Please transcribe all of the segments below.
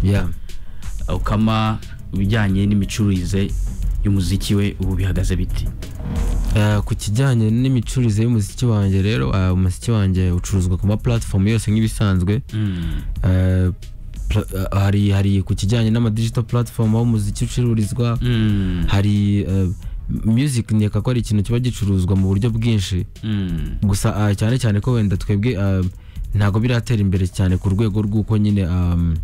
yeah. ukama ibijyanye n'imicururize y'umuziki we ubu bihagaze biti Eh, ku kijyanye n'imicururize y'umuziki wanjye rero ah, umuziki wanjye ucuruzwa ku ma platform yose nk'ibisanzwe Eh, pla- ah, hari hari ku kijyanye n'ama digital platform aho umuziki ucururizwa Mm. hari eh, music nkeka ko ari ikintu kiba gicuruzwa mu buryo bwinshi Mm. gusa ah, cyane cyane ko wenda twebwe ah, ntabwo biratera imbere cyane ku rwego rw'uko nyine am,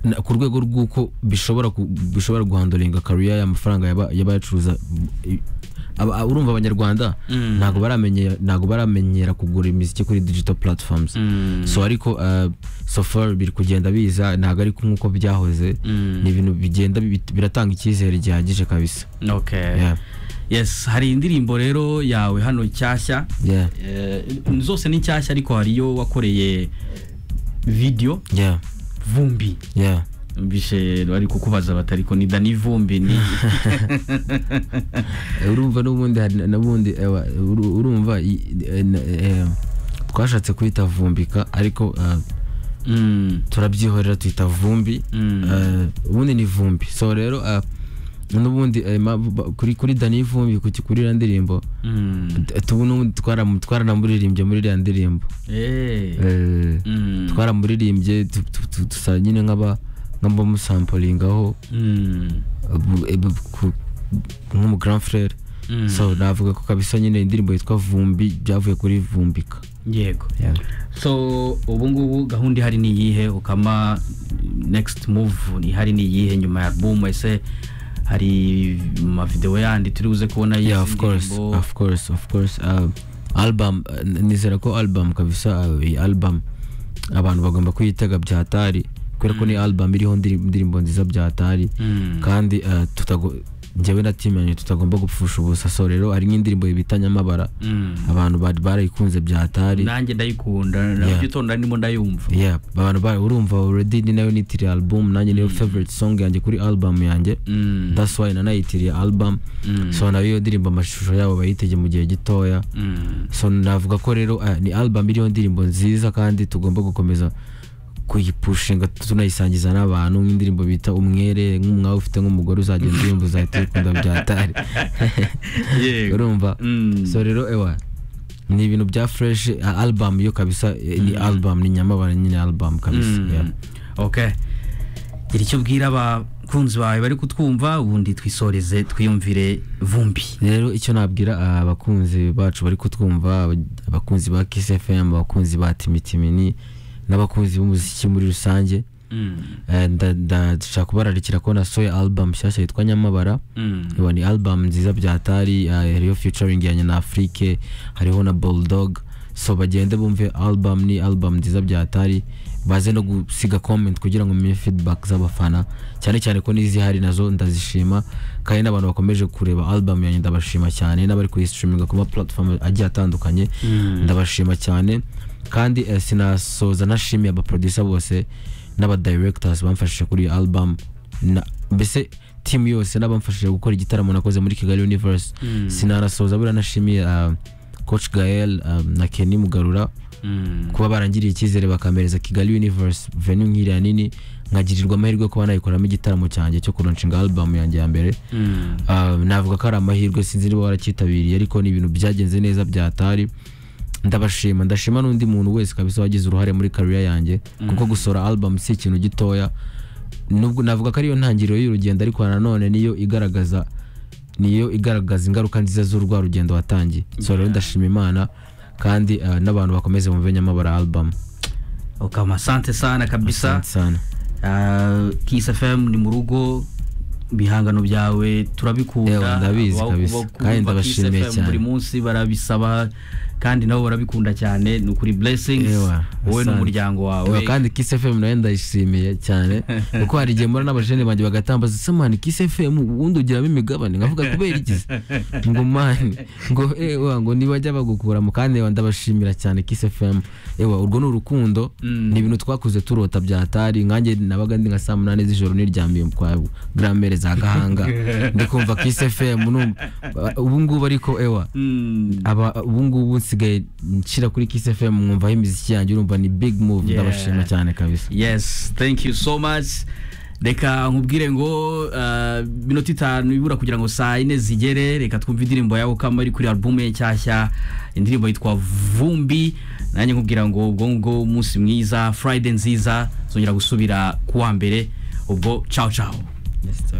na- ku rwego rw'uko bishobora ku- bishobora guhandoringa kariya y'amafaranga yaba- y'abayacuruza i- aba- aba- urumva abanyarwanda Mm. ntabwo baramenye ntabwo baramenyera kugura imiziki kuri digital platforms Mm. so ariko ah, so far biri kugenda biza ntabwo ari nk'uko byahoze Mm. ni ibintu bigenda bi- biratanga icyizere gihagije kabisa Okay. Yeah. yes hari indirimbo rero yawe hano nshyashya yeah Eh, zose ni nshyashya ariko hari iyo wakoreye video yeah vumbi yeah mbishe bari kukubaza bati ariko ni dani vumbi ni urumva n'ubundi hari n'ubundi ewa, uru- urumva i- e, na- e, twashatse kwita vumbika ariko eh, Mm, turabyihorera twita vumbi Mm. Eh, ubundi ni vumbi so rero eh, n'ubundi eh, ma- ba- kuri kuri dani vumbi ku kurira ndirimbo mm, t- tubu n'ubundi twara- twaranamuririmbye muri iriya ndirimbo eh, Eh, mm, twaramuririmbye tu- tu- tu- dusa nyine nk'aba nk'abamusampulingaho mm, bu- e- bu- ku- nk'umu grand frere Mm. so navuga ko kabisa nyine indirimbo yitwa vumbi byavuye kuri vumbika yego so ubu ngubu gahunda ihari ni iyihe ukama next move ihari ni iyihe nyuma ya album ese hari amavideo yandi turi buze kubona y'izi yeah of course ndirimbo? of course of course uh, album uh, nizera ko album kabisa uh, iyi album abantu bagomba kuyitega byatari kubera ko ni album iriho ndiri- indirimbo nziza byatari Mm. kandi uh, tutago njyewe na timu yanjye tutagomba gupfusha ubusa so rero hari nk'indirimbo bita nyamabara Mm. abantu bari barayikunze byatari nanjye ndayikunda Yeah. nabyo itonda ndimo ndayumva yeah abantu ba urumva already ni nayo nitiriye album nanjye niyo favorite song yanjye kuri album yanjye Mm. that's why nanayitiriye album Mm. so nayo iyo ndirimbo amashusho yabo bayitege mu gihe gitoya Mm. so navuga ko rero eh, ni album iriho indirimbo nziza kandi tugomba gukomeza kuyipushinga tunayisangiza n'abantu nk'indirimbo bita umwere nk'umwawe ufite nk'umugore uzagenda uyumva uzahita uyikunda byatari Yego. urumva Mm. so rero ewa ni ibintu bya fresh ah, album yo kabisa eh, ni album ni nyamabara nyine album kabisa Mm. yeah. okay gira icyo bwira abakunzi bawe bari kutwumva ubundi twisoreze twiyumvire vumbi rero icyo nabwira ah, abakunzi bacu bari kutwumva aba- abakunzi ba Kiss FM abakunzi ba Timitimini n'abakunzi b'umuziki muri rusange eh, nda- nda- ndashaka kubararikira ko nasohoye album nshyashya yitwa Nyamabara Iba ni album nziza byatari eh, hariho featuring ya Nyanaafrike hariho na Bulldog so bagende bumve album ni album nziza byatari baze no gusiga comment kugira ngo menye feedback z'abafana cyane cyane ko n'izihari nazo ndazishima kandi n'abantu bakomeje kureba album yanjye ndabashima cyane n'abari kuyistreaminga ku ma platform agiye atandukanye ndabashima cyane kandi eh, sinasoza nashimiye abaproducer bose n'abadirectors bamfashije kuri iyi album na, mbese team yose n'abamfashije gukora igitaramo nakoze muri Kigali Universe sinarasoza buriya nashimiye uh, coach Gael uh, na Kenny Mugarura kuba barangiriye icyizere bakampereza Kigali Universe venue nk'iriya nini nkagirirwa amahirwe yo kuba nayikoramo igitaramo cyanjye cyo kuronshinga album yanjye ya mbere Ah, navuga ko ari amahirwe sinzi niba waracyitabiriye ariko ni ibintu byagenze neza byatari ndabashima ndashima n'undi muntu wese kabisa wagize uruhare muri career yanjye kuko gusora album si ikintu gitoya nubwo navuga ko ariyo ntangiriro y'urugendo ariko nanone niyo igaragaza niyo igaragaza ingaruka nziza z'urwa rugendo watangiye so rero ndashima imana kandi ah, n'abantu bakomeze bumve nyamabara album ukama sante sana kabisa Asante sana Ah, Kiss FM ni mu rugo ibihangano byawe turabikunda Ewa, ndabizi Aba- kabisa. abakumva Kandi Kiss ndabashimiye FM cyane. buri munsi barabisaba kandi nabo barabikunda cyane ni ukuri blessings Ewa, wowe asante. n'umuryango Ewa, wawe kandi Kiss FM nayo ndayishimiye cyane kuko hari igihe mbona n'abajene banjye bagatambaza se mani Kiss FM ubundi ugiramo imigabane nkavuga kubera iki se?" ngo mani ngo ewa ngo nibajya bagukuramo kandi ewa ndabashimira cyane Kiss FM ewa urwo ni urukundo ni ibintu twakuze turota byatari nkanjye nabaga ndi nka saa munani z'ijoro niryamiye kwa gramere za gahanga ndikumva Kiss FM numva ubu ngubu ariko ewa Mm. aba ubungubu nsigaye nshyira kuri kiss fm mwumvaho imiziki yanjye urumva ni big move Yeah. ndabashima cyane kabisa yes thank you so much reka nkubwire ngo uh, minota itanu ibura kugira ngo saa yine zigere reka twumve indirimbo yawe kama ari kuri alubumu ye nshyashya indirimbo yitwa vumbi nanjye nkubwira ngo ubwo ngubwo umunsi mwiza friday nziza zongera gusubira ku wa mbere ubwo ciao ciao Yes, sir.